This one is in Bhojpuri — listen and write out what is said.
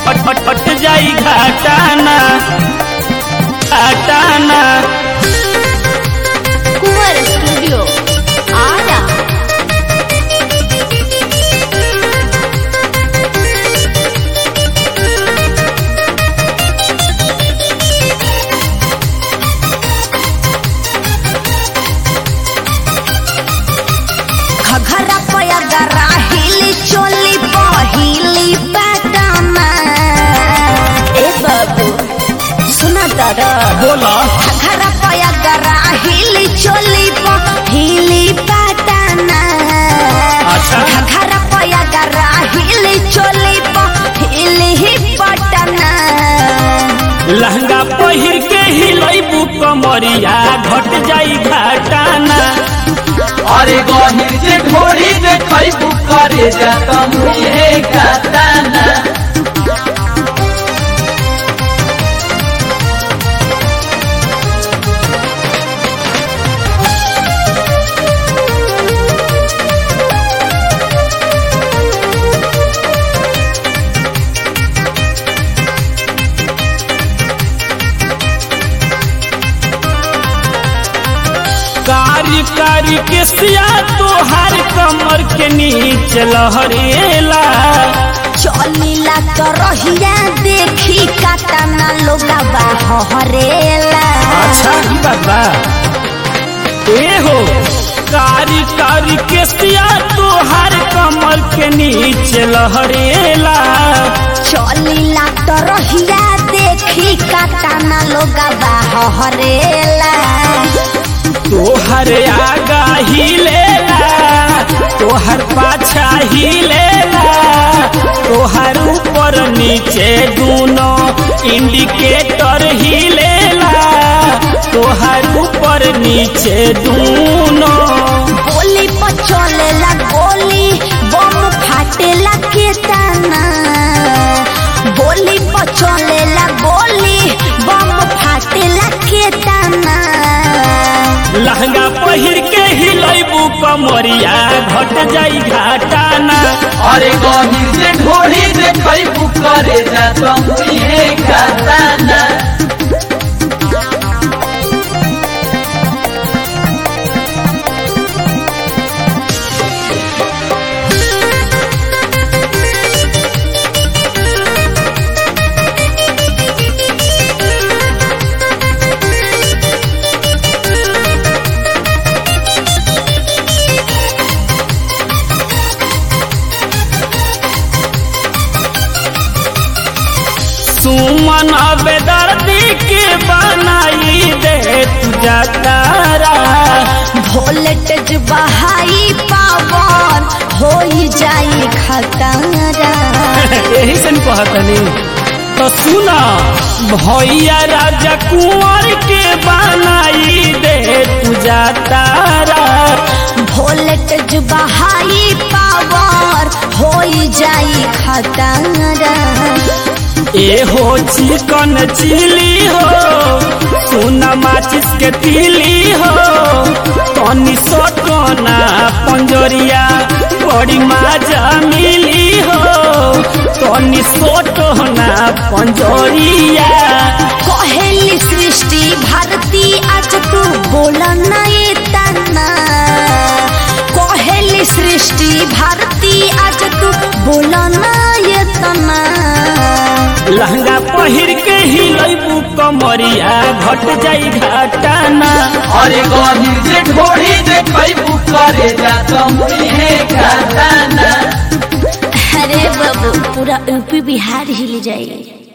फट फट फट जाई घाटाना घाटाना कुंवर स्टूडियो आरा घघरा पयगरा हिली चोली पहिली पैटर्न ए बाबू सुना दादा बोला घघरा पयगरा हिली चोली पहिली पैटर्न अच्छा। घघरा पयगरा हिली चोली पहिली पैटर्न लहंगा पहिर के हिलैबू कमरिया घट जाई घाटाना अरे गहिर जे ढोरी देखै करे जा तमुहे गाताना कारी कारी के सिया तोहार कमर के नीचे लहरेला चलिला तो रहिया देखी काटना लोगवा हरेला ई बात बा ए हो कारी कारी के सिया तोहार कमर के नीचे लहरेला चलिला तो रहिया देखी काटना लोगवा हरेला तोहर आगा हिलेला तोहर पाछा हिलेला तोहर ऊपर नीचे दूनो इंडिकेटर हिलेला तोहर ऊपर नीचे दूनो गोली पर चलेला गोली बम फाटेला केतना गोली पर चलेला गोली बम फाटेला केतना लहंगा पहिर के हिलैबू कमरिया घट जाई घाटाना अरे गहिर जे ढोरी देखै करे जा तमुहे गाताना सुमन बेदर्दी के बनाई दे तुझा तारा वोल्टेज बहाई पावन हो जाई खतरा यही से न कहतनी तो सुना भैया राजा कुंवर के बनाई दे तुझा तारा वोल्टेज बहाई पावर हो जाई खतरा ए हो चिकन चिली हो सोना माचिस के तिली हो तनी सटना पंजरिया बड़ी माजा मिली हो तनी सटना पंजरिया कहेली सृष्टि भारती आज तू बोला ना ये तना कहेली सृष्टि भारती आज तू बोला ना ये तना लहंगा पहिर के हिलैबू कमरिया घट जाई घाटाना अरे गहिर जे ढोरी देखै करे जा तमुहे गाताना अरे बाबू पूरा यूपी बिहार हिल जाए